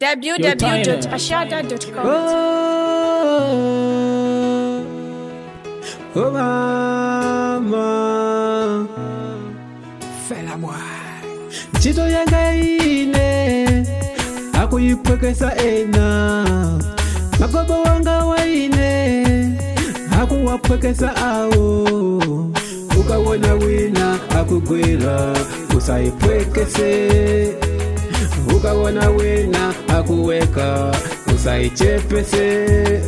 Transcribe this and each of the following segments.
www.ashada.com. Oh, oh mama, fela moi. Ntchito yanga ine akuyipwekesa ena magobo wanga waine akuwapwekesa awo ukawona wina akugwira usayipwekese ukawona wina akuweka usayichepese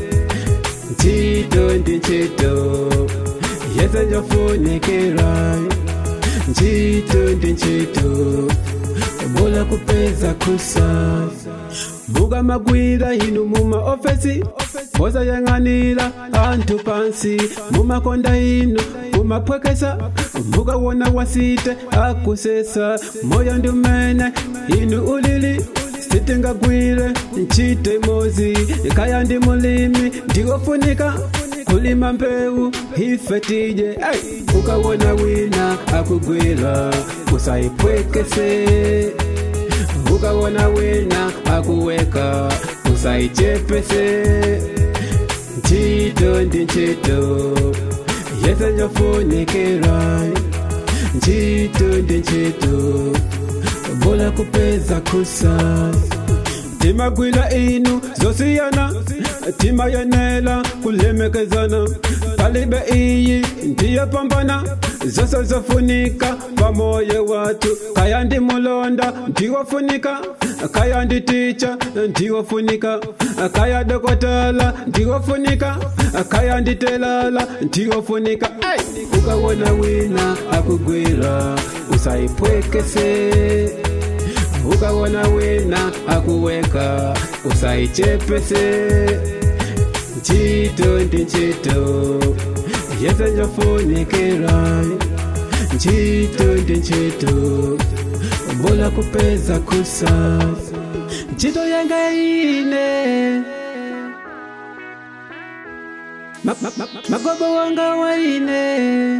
ntchito ndi ntchito yese njofunikira ntchito ndi ntchito bula kupeza kusa buga magwira inu muma ofesi osayang'anira anthu pansi mumakonda inu mumapwekesa mukawona wasite akusesa moyo ndi umene inu ulili sitingagwire ntchito imodzi kaya ndi mulimi ndikofunika kulima mbewu ife tije hey! ukawona wina akugwira usayipwekese ukawona wina akuweka usayichepese ntchito ndi ntchito yese njofunikira ntchito ndi ntchito bula kupeza kusa timagwira inu zosiyana timayenela kulemekezana palibe iyi ndiyopambana zose zofunika pamoyo watu kaya ndi mulonda ndiwofunika kaya ndi ticha ndiwofunika kaya dokotela ndiwofunika kaya ndi telala ndiwofunika hey! ukawona wina akugwira usayipwekese ukawona wina akuweka usayichepese ntchito ndi ntchito yese njofunikira ntchito ndi ntchito bula kupeza kusa ntchito yanga ine Ma- ma- ma- magobo wanga waine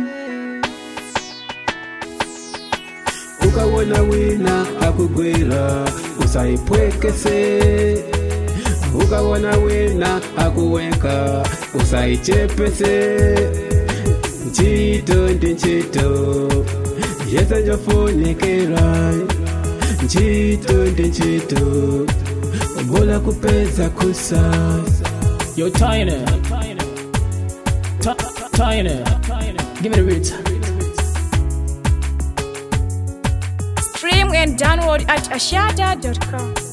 ukawona wina akugwira usayipwekese ukawona wina akuweka usayichepese ntchito ndi ntchito yese njofunikira ntchito ndi ntchito bula kupeza kusa Yo, Tiny. Ti- Tiny. Give me the beat. Stream and download at ashada.com.